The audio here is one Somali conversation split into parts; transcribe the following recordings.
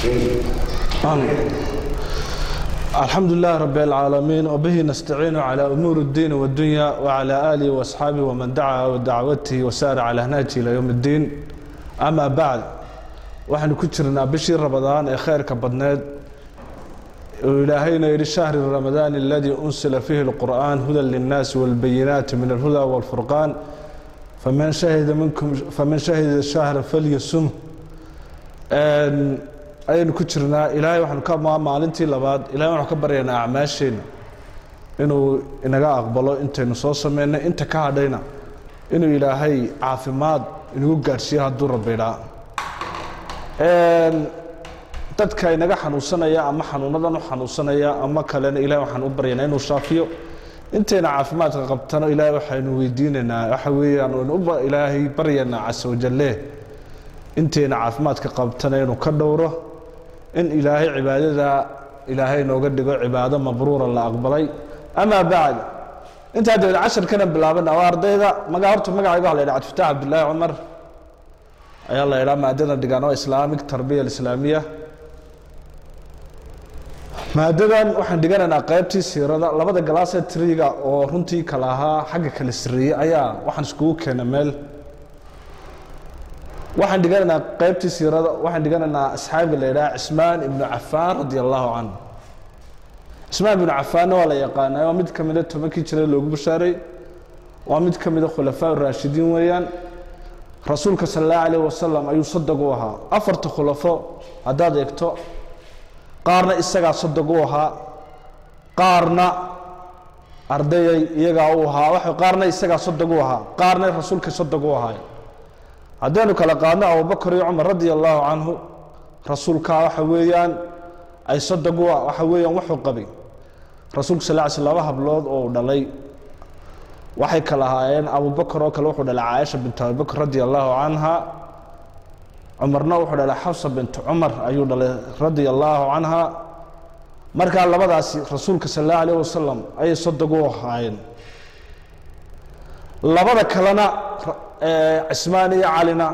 الحمد لله رب العالمين وبه نستعين على أمور الدين والدنيا وعلى آله وأصحابه ومن دعا ودعوته وسار على هناجه إلى يوم الدين أما بعد waxaynu ku jirnaa bishii ramadaan ee khayrka badneed oo ilaahayna yidhi shahri ramadaan aladii unsila fiihi اlqur'an hudan linnaasi wاlbayinaati min alhuda wاlfurqaan faman shahida minkum faman shahida shahra falyasum ayaynu ku jirnaa ilaahay waxaanu ka maa maalintii labaad ilahay waxaanu ka baryaynaa acmaasheenna inuu inaga aqbalo intaynu soo sameynay inta ka hadhayna inuu ilaahay caafimaad inagu gaadhsiiyo hadduu rabidhaa dadka inaga xanuunsanaya ama xanuunadan u xanuunsanaya ama kalena ilahay waxaan u baryaynaa inuu shaafiyo intayna caafimaadka qabtano ilaahay waxaynu weydiinaynaa waxa weeyaan waynu u ilaahay baryaynaa casa wajalle intayna caafimaadka qabtana inuu ka dhowro in ilaahay cibaadada ilaahay nooga dhigo cibaado mabruura la aqbalay amaa bacd intaa dabeed casharkana bilaabana waa ardayda maga horta magacayga waxa la yidhaha cabdifatax cabdillaahi cumar ayaa la yidhaha maadada dhigaan oo islaamic tarbiya alislaamiya maadadan waxaan dhiganaynaa qaybtii siirada labada galaasee triga oo runtii kala ahaa xagga kala sarreeyey ayaa waxaan iskugu keena meel waxaan dhiganaynaa qaybtii siirada waxaan dhiganaynaa asxaabi la yidhaha cismaan ibnu cafaan radi allahu canhu cismaan ibnu cafaanna waa la yaqaanaa waa mid ka mida tobankii jira loogu bashaaray waa mid ka mida khulafaa raashidiin weeyaan rasuulka sal allahu alayh wasalam ayuu sadog u ahaa afarta khulafo haddaad eegto qaarna isagaa sadog u ahaa qaarna ardayay iyagaa u ahaa qaarna isagaa sadog u ahaa qaarna rasuulka sadog u ahaay haddaynu kala qaadno abubakar iyo cumar radi allahu canhu rasuulkaa waxa weeyaan ay sadog u waxa weeyaan wuxuu qabay rasuulka sal ly sl laba hablood oo dhalay waxay kala ahaayeen abubakar oo kale wuxuu dhalay caaisha bintu abibakr radi allahu canha cumarna wuxuu dhalay xafsa bintu cumar ayuu dhalay radia allahu canha markaa labadaasi rasuulka sal allahu alayh wasalam ayay sadog u ahaayeen labada kalena cismaan iyo calina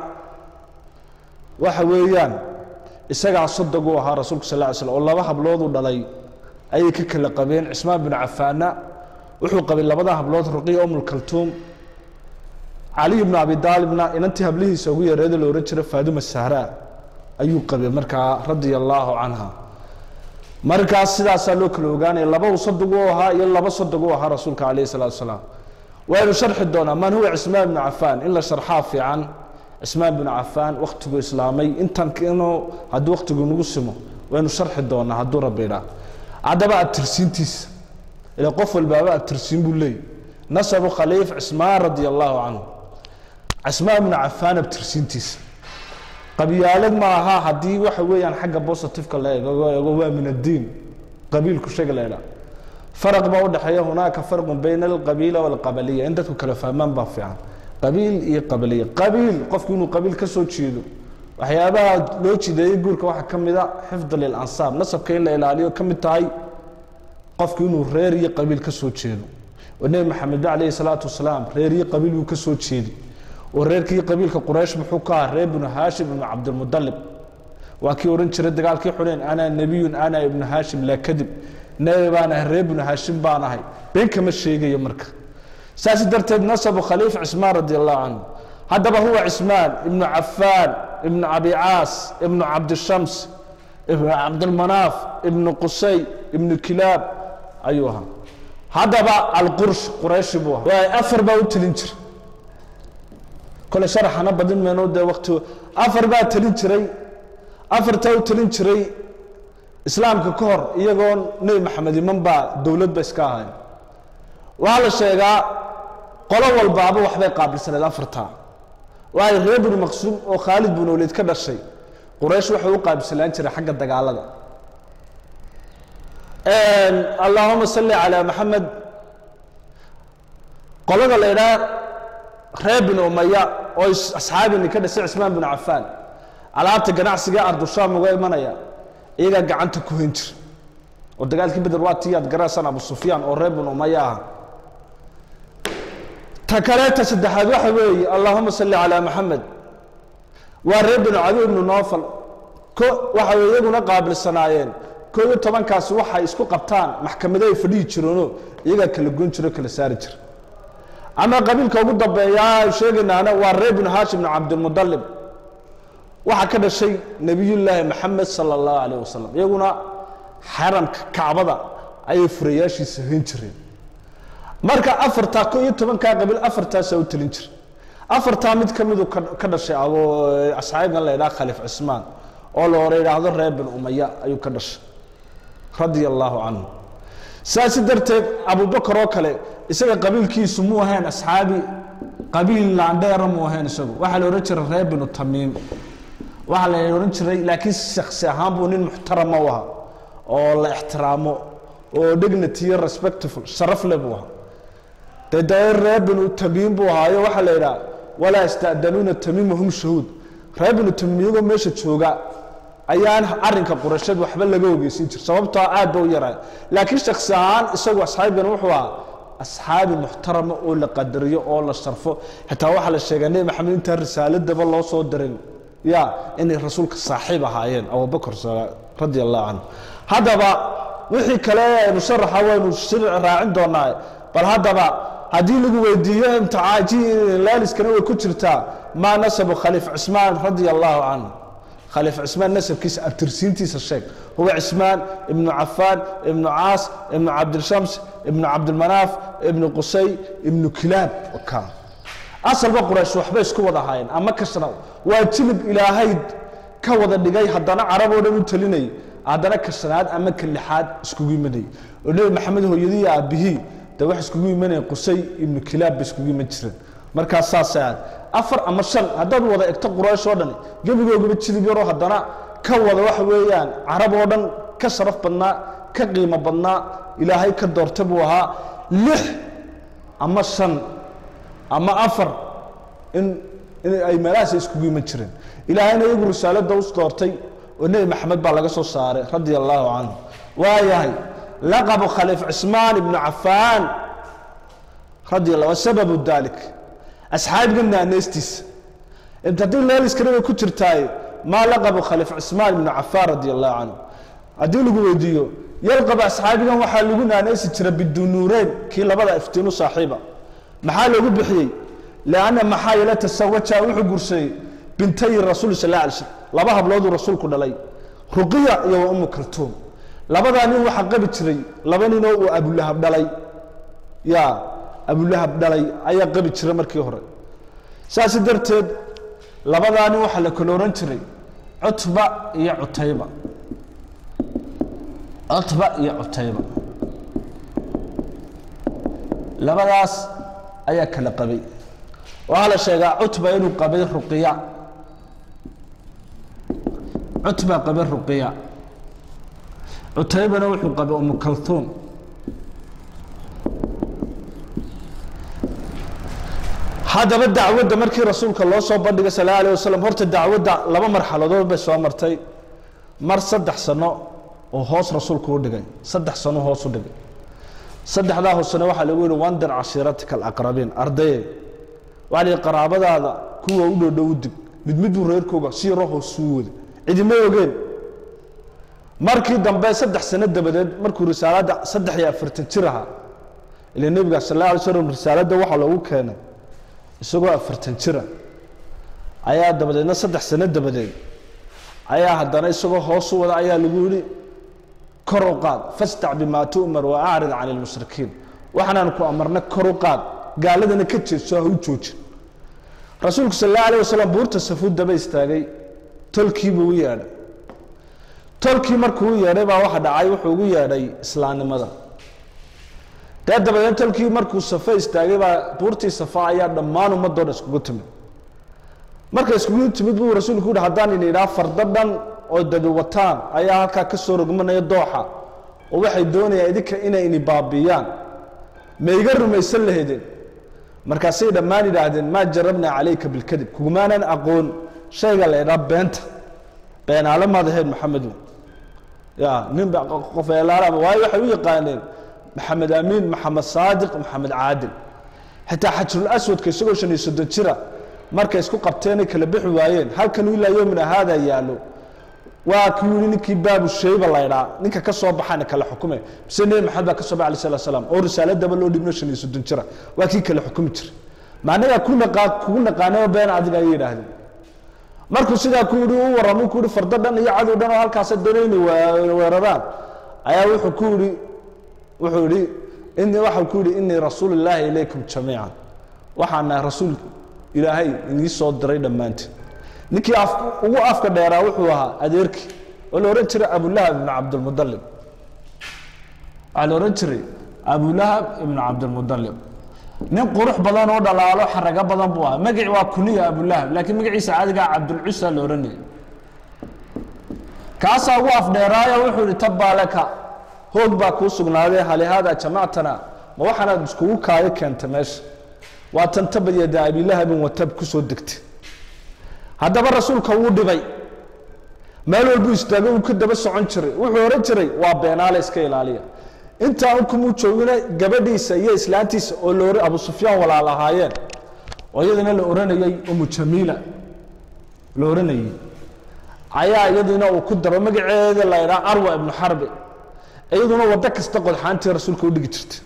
waxa weeyaan isagaa sadog u ahaa rasuulka sal ly slm oo laba hablood u dhalay ayay ka kala qabeen cismaan binu cafaanna wuxuu qabay labada hablood ruqiya umulkaltuum caliy bnu abi daalibna inantii hablihiisa ugu yareeda la ohan jira faaduma sahraa ayuu qabay markaa radia allaahu canha markaas sidaasaa loo kala ogaanaya laba uu sadog u ahaa iyo laba sadog u ahaa rasuulka calayh salaatu salaam waynu sharxi doonaa man huwa cismaan bnu cafaan in la sharxaa fiican cismaan binu cafaan wakhtigu islaamay intan inuu haddii wakhtigu nagu simo waynu sharxi doonaa hadduu rabbi idhaa haddaba abtirsiintiisa ila qof walbaaba abtirsiin buu leeyay nasabu khaliif cismaan radi allahu canhu cismaan binu cafaan abtirsiintiisa qabyaalad ma aha haddii waxa weeyaan xagga positiveka la eego waa min addiin qabiilku sheega la idhaa faraq baa udhexeeya hunaaka farqun bayna alqabiila walqabaliya in dadku kala fahmaan baa fiican qabiil iyo qabaliya qabiil qofku inuu qabiil ka soo jeedo waxyaabaha loo jideeyey guurka waxaa ka mid a xifd lilansaab nasabka in la ilaaliyo ka mid tahay qofku inuu reer iyo qabiil ka soo jeedo oo nebi maxamed ba calayhi salaatu wasalaam reer iyo qabiil buu ka soo jeeday oo reerkii qabiilka quraysh muxuu ka ahaa reer binu haashim ibnu cabdilmudalib waa kii odhan jiray dagaalkii xuneyn ana nebiyun ana ibnu haashim laa kadib nebi baan ahay reer binu haashim baan ahay been kama sheegayo marka saas darteed nasabu khaliif cismaan radi allahu canhu haddaba huwa cismaan ibnu cafaan ibnu abi caas ibnu cabdishams ibnu cabdilmanaaf ibnu qusay ibnu kilaab ayuu ahaa haddaba alqursh qurayshi buu ahaa afar baa u telin jira kole sharaxana badin mayno dee wakti afar baa telin jiray afartaa u telin jiray islaamka ka hor iyagoo nebi maxamed iman baa dowladba iska ahayn waxaa la sheegaa qolo walbaaba waxbay qaabilsaneed afartaa waayo reer binu maqsuum oo khaalid binu waliid ka dhashay quraysh waxay u qaabilsanaan jiray xagga dagaalada allahuma salli calaa maxamed qolada la idhaha reer binu umaya oo asxaabini ka dhasay cismaan binu cafaan alaabta ganacsiga ardushaam uga imanaya iyagaa gacanta ku hen jira oo dagaalkii beder waa tii aad garaasaan abu sufyaan oo reer binu umaya ah ta kaleeta saddexaad waxa weeye allahuma salli calaa maxamed waa reer binu cadi ibnu noofal ko waxa way iyaguna qaabilsanaayeen koo iyo tobankaasi waxay isku qabtaan maxkamado ay fadhihi jireenoo iyagaa kala goyn jiro kala saari jira ama qabiilka ugu dambeeya sheegaynaana waa reer binu haashim bnu cabdilmudalib waxaa ka dhashay nebiyullaahi maxamed sala allahu calayh wasalam iyaguna xaramka kacbada ayay furayaashiisa hayn jireen marka afartaa ko iyo tobankaa qabiil afartaasaa u telin jira afartaa mid ka midu ka dhashay abo asxaabigan la idhaha khaliif cismaan oo la hore idhaahdo reer bin umaya ayuu ka dhashay radia allaahu canhu saasi darteed abubakar oo kale isaga qabiilkiisu muu ahayn asxaabi qabiil laandheera muu ahayn isagu waxaa la odhan jiray reer binu tamiim waxaa la odhan jiray laakiin shaksi ahaan buu nin muxtarama u ahaa oo la ixtiraamo oo dignity iyo respectful sharaf le buu ahaa dee dee reer binu tamiim buu ahaayo waxaa la yidhaha walaa ista'danuuna tamiima hum shahuud reer binu tamiim iyagoo meesha jooga ayaan arinka qurasheed waxba laga ogeysin jir sababtoo aad ba u yaraa laakiin shaksi ahaan isagu asxaabigan wuxuu ahaa asxaabi muxtarama oo la qadariyo oo la sharfo xitaa waxaa la sheegaa nebi maxamed intaan risaaladaba loo soo dirin ya inay rasuulka saaxiib ahaayeen abubakar radia allahu canhu haddaba wixii kale aynu sharaxa waynu shirci raacin doonaa bal haddaba haddii lagu weydiiyo imtixaanlaaliskana way ku jirtaa maa nasabu khaliif cismaan radia allahu canhu khaliif cismaan nasabkiisa abtirsiintiisa sheeg huwa cismaan ibnu cafaan ibnu caas ibnu cabdilshams ibnu cabdilmanaaf ibnu qusay ibnu kilaab ka asalba quraysh waxbay isku wada ahaayeen ama kashna waa jilib ilaahay ka wada dhigay haddana carab oo dhan u talinay haddana ka shanaad ama ka lixaad iskugu imanayay oo nebi maxamed hooyadii aabihii de wax iskugu imanaya qusay ibnu kilaab bay iskugu iman jireen markaas saasay aad afar ama shan haddaad wada egto quraysh oo dhan gebigoogaba jilib yaroo haddana ka wada waxa weeyaan carab oo dhan ka sharaf badnaa ka qiimo badnaa ilaahay ka doorta buu ahaa lix ama shan ama afar in in ay meelahaas iskugu iman jireen ilaahayna iyagu risaalada u doortay oo nebi maxamed baa laga soo saaray radia allahu canhu waayahay laqabu khaliif cismaan ibnu cafaan radia allah wasababu dalik asxaabiga naaneystiisa haddii leeliskana way ku jirtaaye maa laqabu khaliif cismaan ibnu cafaan radia allahu canhu haddii lagu weydiiyo yalqab asxaabigan waxaa lagu naaneysi jira bidunuureyn kii labada iftiinu saaxiiba maxaa loogu bixiyey lianna maxaa yeele tasawaja wuxuu guursaday bintayi rasuul sal alla alay slm laba hablooduu rasuulku dhalay ruqiya iyo wa umu kaltuum labadaa nin waxaa qabi jiray laba ninoo uu abulahab dhalay ya abulahab dhalay ayaa qabi jira markii hore saasi darteed labadaa nin waxaa la kala ohan jiray cutba iyo cutayba cutba iyo cutayba labadaas ayaa kala qabay waxaa la sheegaa cutba inuu qabay ruqiya cutba qabay ruqiya cutaybana wuxuu qabay umu kalhuum haddaba dacwadda markii rasuulka loo soo bandhigay sal alla alah wasalam horta dacwadda laba marxaladood bay soo martay mar saddex sano oo hoos rasuulku u dhigay saddex sano hoos u dhigay saddexdaa hoosena waxaa lagu yihi wandir cashiiratika alaqrabiin ardaye waxaa la yihi qaraabadaada kuwa u dhow dhow u dig mid midbuu reerkooga si yaroo hoosuu wada cidima ogeen markii dambe saddex sano dabadeed markuu risaaladda saddex iyo afartan jir ahaa ila nebiga sal alla alay slam risaaladda waxaa loogu keenay isagoo afartan jira ayaa dabadeedna saddex sano dabadeed ayaa haddana isagoo hoosu wada ayaa lagu yihi kor u qaad fastac bimaa tu'mar wa acrid can ilmushrikiin waxaanaan ku amarna kor u qaad gaaladana ka jeedso ha u joojin rasuulku sal alla alah wasalam buurta safuud daba istaagay tolkiibuu u yeedhay tolkii markuu u yeedhay baa waxa dhacay wuxuu ugu yeedhay islaamnimada dee dabadeed tolkii markuu safe istaagay baa buurtii safa ayaa dhammaan ummadoo dhan iskugu timid marka iskugu timid buu rasuulku yihi haddaan ini idhaha fardo dhan oo dabi wataan ayaa halkaa ka soo rogmanaya dooxa oo waxay doonayaan idinka inay ini baabiiyaan ma iga rumaysan lahaydeen markaasay dhammaan yidhaahdeen maa jarabnaa calayka bilkadib kugumaanan aqoon shayga la idhaha beenta beenaale maad ahayd maxamedu ya nin qofeelaala waayo waxay u yaqaaneen maxamed amiin maxamed saadiq maxamed caadil xitaa xajrul aswadka isagoo shan iyo soddon jira markay isku qabteenay kala bixi waayeen halkan ilaa yomina haada yaallo waa kuu yihi ninkii baabu shayba laydhaa ninka ka soo baxana kala xukume mise nebi maxamed baa ka soo baxa alay slat slam oo risaaladaba loo dhibno shan iyo soddon jira waa kii kala xukumi jira macnagaa ku naqaa kugu naqaanaba been adiga ayay yidhaahdeen markuu sidaa ku yihi u warramay ku yihi fardo dhan iyo cadow dhan oo halkaasa doonayna weeraraan ayaa wuxuu ku yihi wuxuu yihi ini waxau ku yihi inii rasuulu illaahi ilaykum jamiican waxaan nahay rasuul ilaahay inii soo diray dhammaantiin ninkii af ugu afka dheeraa wuxuu ahaa adeerkii oo la odhan jiray abulahab ibnu cabdilmudalib waxaa la odhan jiray abulahab ibnu cabdilmudalib nin qurux badan oo dhalaalo xarago badan buu ahaa magaci waa kuniya abulahab laakiin magaciisa caadigaa cabdulcusa la odhanayay kaasaa ugu afdheeraayo wuxuu yihi tabbaaleka hoog baa kuu sugnaaday halihaada jamactana ma waxaanaad iskugu kaayo keentay meesha waa tan tabadyada abilahabin watab kusoo degtay haddaba rasuulka wuu dhibay meel walbuu istaago uu ka daba socon jiray wuxuu ohan jiray waa beenaale iska ilaaliya intaa unkumuu joogina gabadhiisa iyo islaantiisa oo la abu sufyaan walaal ahaayeen oo iyadana la oranayey umu jamiila la oranayey ayaa iyaduna uu ku daro magaceeda la idhaa arwa ibnu xarbi iyaduna waddo kasta qodxaantii rasuulka u dhigi jirtay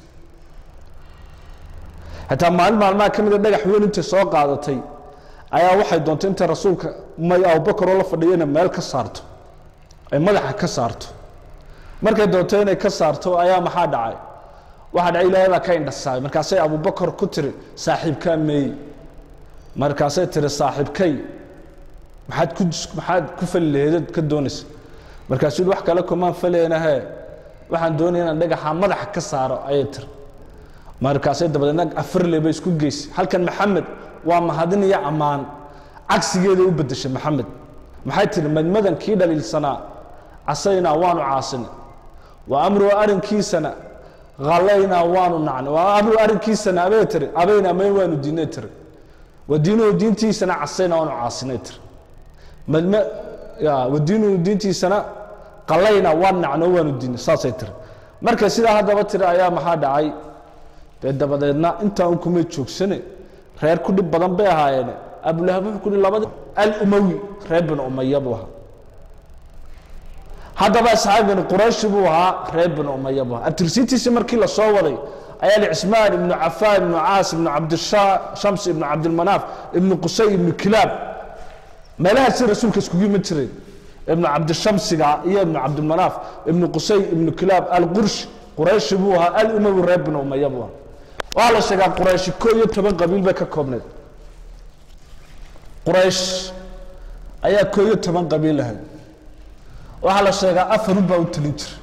xitaa maalin maalmaha ka mida dhagax weyn intay soo qaadatay ayaa waxay doontay intay rasuulka may abubakar oo la fadhiyana meel ka saarto ay madaxa ka saarto markay doonto inay ka saarto ayaa maxaa dhacay waxaa dhacay ilaahay baa ka indhasaabay markaasay abubakar ku tiri saaxiibkaa meey markaasay tiri saaxiibkay maxaad ku maxaad ku fali laheedad ka doonaysa markaasuu yihi wax kale kumaan faleenahe waxaan doonaya inaan dhagaxa madaxa ka saaro ayay tiri markaasay dabadeedna afarle bay isku geysay halkan maxamed waa mahadin iyo ammaan cagsigeeda u bedeshay maxamed maxay tihi madmadan kii dhaliilsanaa casaynaa waanu caasinay wa amru arrinkiisana halaynaa waanu nacnay wa amru arrinkiisana abay tiri abaynaa may waanu diinay tiri wa diinuhu diintiisana casaynaa waanu caasinay tiri madma ya wa diinuhu diintiisana qalaynaa waan nacno waanu diinay saasay tiri markay sidaa haddaba tiri ayaa maxaa dhacay dee dabadeedna intaa un kumay joogsane reer ku dhib badan bay ahaayeen abulahab wuxuu ku yihi labadi alumawi reer binu umaya buu ahaa haddaba asxaabigani qurayshi buu ahaa reer binu umaya buu ahaa abtirsiintiisi markii la soo waday ayaa li cismaan ibnu cafaan ibnu caas ibnu cabdishams ibnu cabdilmanaaf ibnu qusay ibnu kilaab meelahaasi rasuulka iskugu iman jireen ibnu cabdishamsiga iyo ibnu cabdilmanaaf ibnu qusay ibnu kilaab alqurshi qurayshi buu ahaa alumawi reer binu umaya buu ahaa waxaa la sheegaa qurayshi ko iyo toban qabiil bay ka koobneed quraysh ayaa ko iyo toban qabiil lahayd waxaa la sheegaa afarun baa u telin jira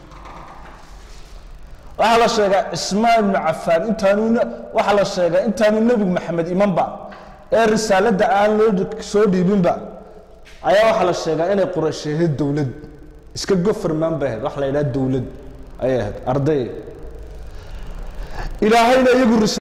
waxaa la sheegaa cismaan ibnu cafaan intaanu waxaa la sheegaa intaanu nebigu maxamed imanba ee risaaladda aan loo soo dhiibinba ayaa waxaa la sheegaa inay quraysh ahayd dowlad iska gofarmaan bay ahayd waxa la yidhaha dowlad ayay ahayd arday ilaahayna iyagu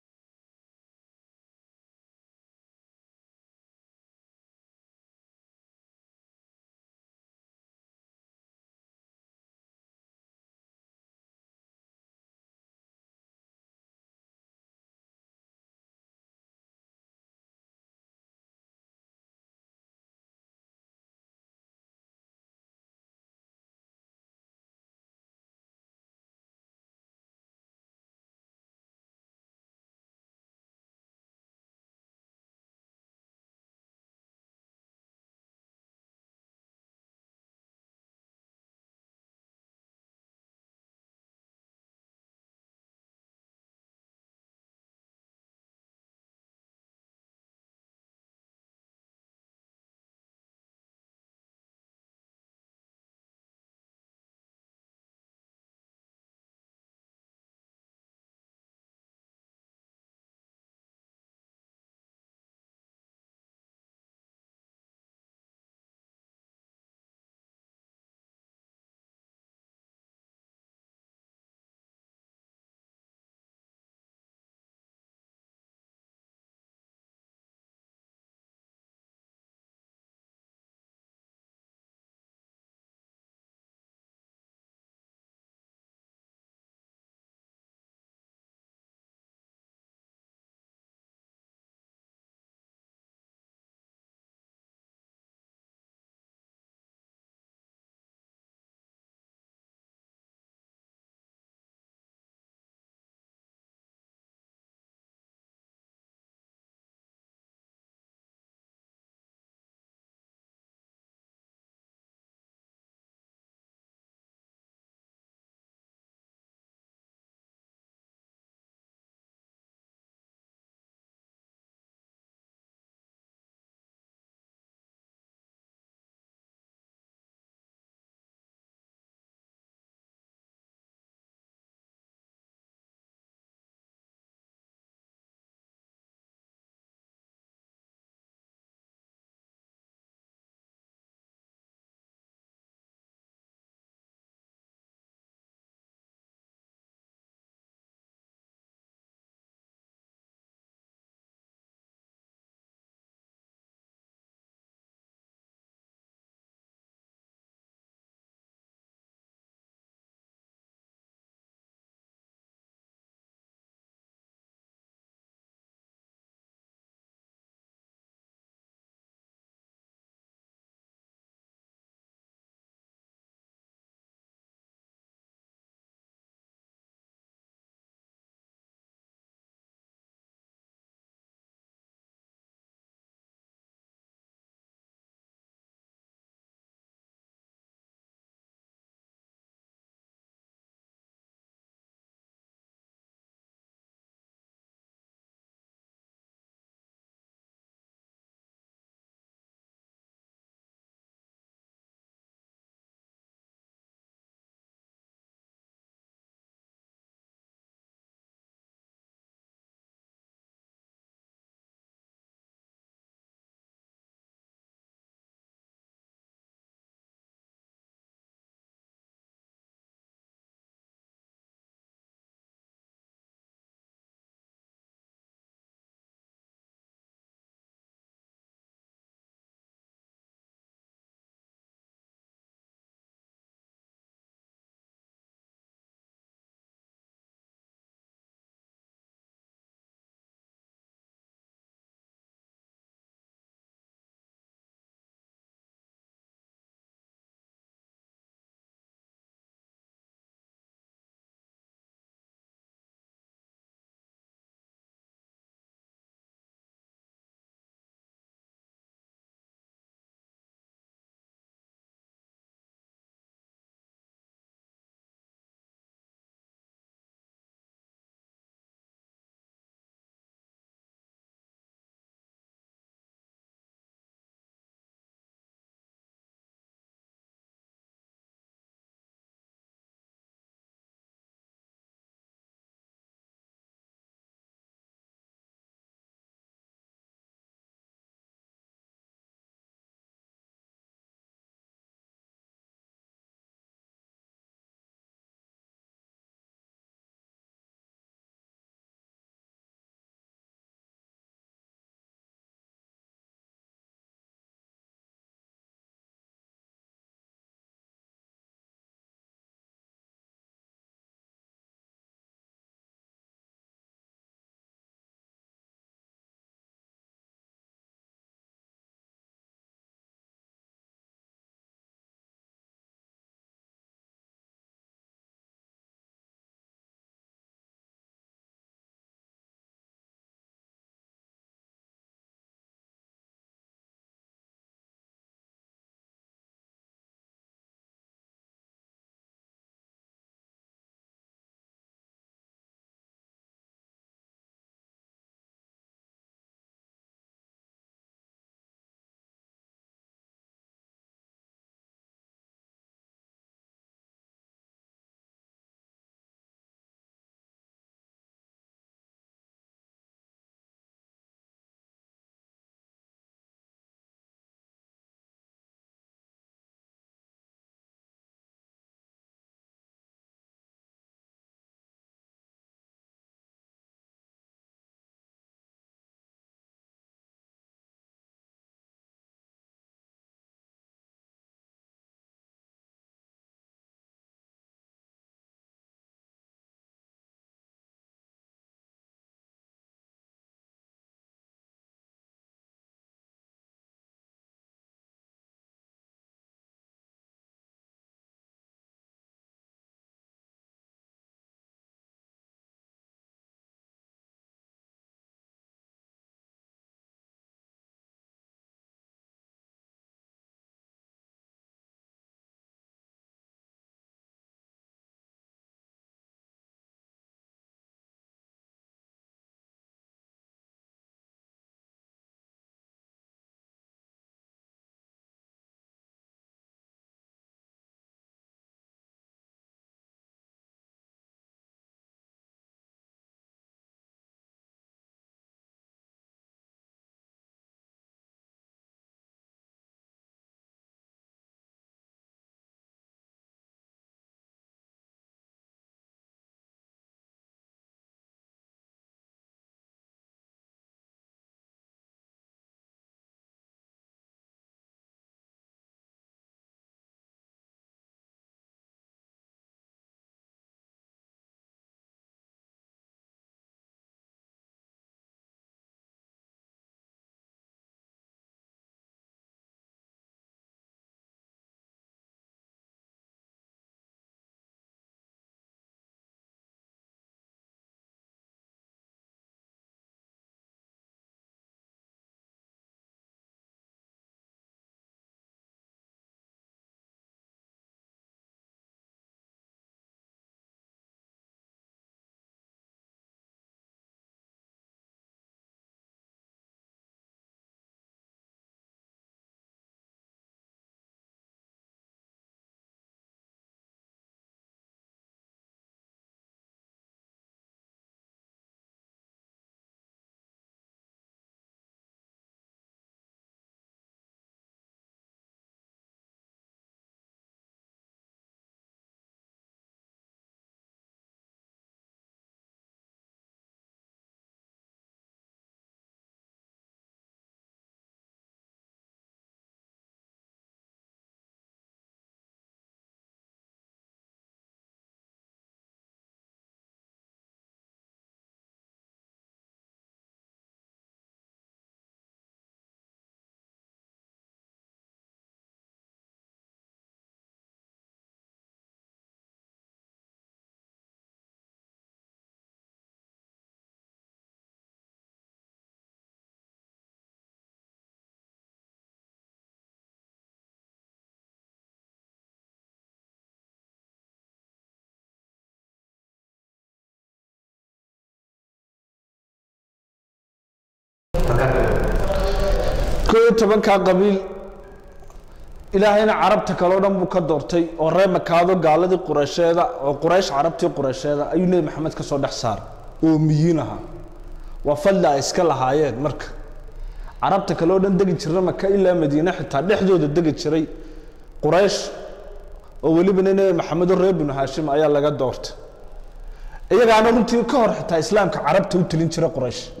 koo iyo tobankaa qabiil ilaahayna carabta kaleo dhan buu ka doortay oo reer makaado gaaladii qureysheeda oo quraysh carabtii qureysheeda ayuu nebi maxamed ka soo dhex saaray oo miyiin ahaa waa fadli ay iska lahaayeen marka carabta kale oo dhan degi jira maka ilaa madiine xitaa dhexdooda degi jiray quraysh oo welibana nebi maxamedo reer binu haashim ayaa laga doortay iyagaana runtii ka hor xitaa islaamka carabta u telin jira quraysh